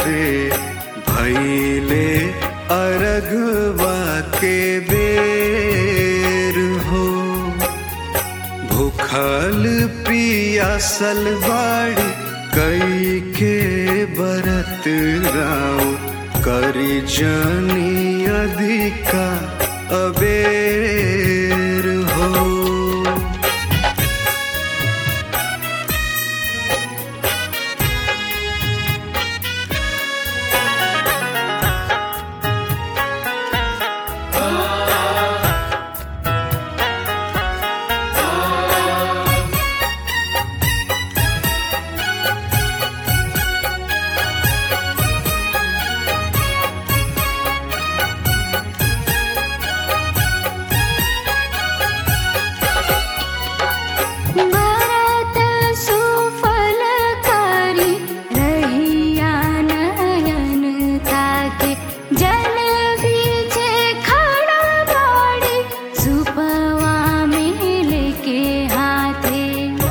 रे भैले अरगवा के बेर हो भूखल पियासल बाड़ी कई के बरत राव करी जानी अधिका अबेर हो भरत सुफलकारी रहिया नयन ताके जल बीच खड़ा बाड़ी सुपवा में लेके हाथे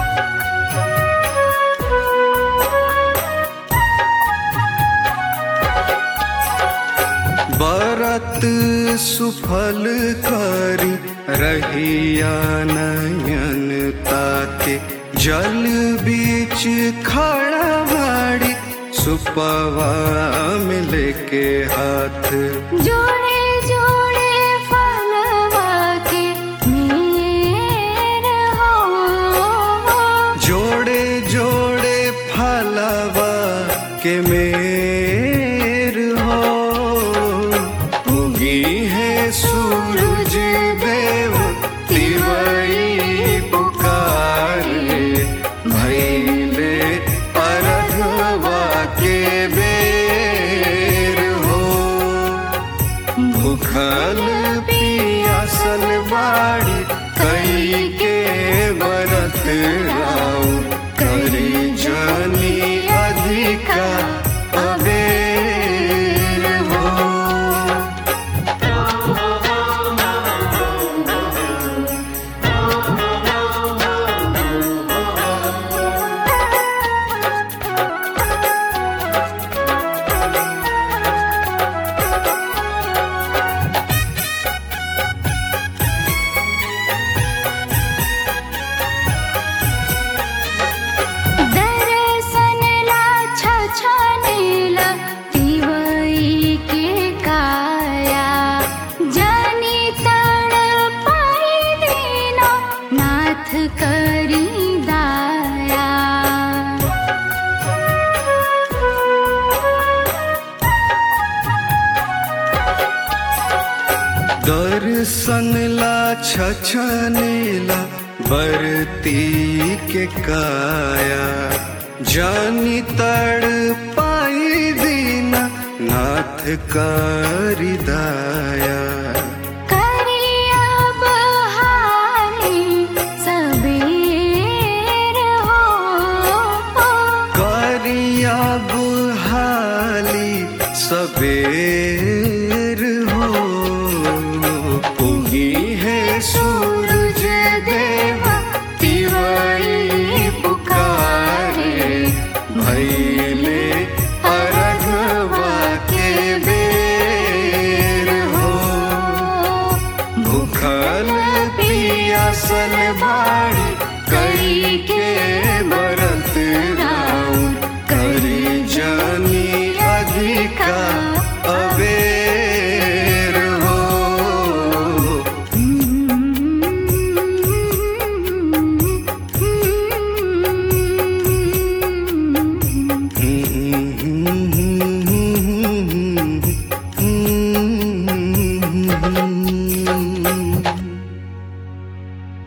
बरत सुफल करी रहिया नयन ताके जल बीच खड़ा बाड़ी सुपवा मिल के हाथ जोड़े जोड़े फलवा के मेर हो जोड़े जोड़े फलवा के मेर हो उगी है सूरज देव तिवई पुकार भैले अरघवा के बेर हो भूखल पियासल बाड़ी कई के बरत राव करी जानी अधिका अबेर हो दर्शन ला छछनेला तिवई के काया जानी तड़ पाई दीना नाथ करी दाया दर्शन ला छछनेला बरती के काया जानी तड़ पाई दीना नाथ करी दाया करिया बहाली सबेर हो करिया बुहाली सबेर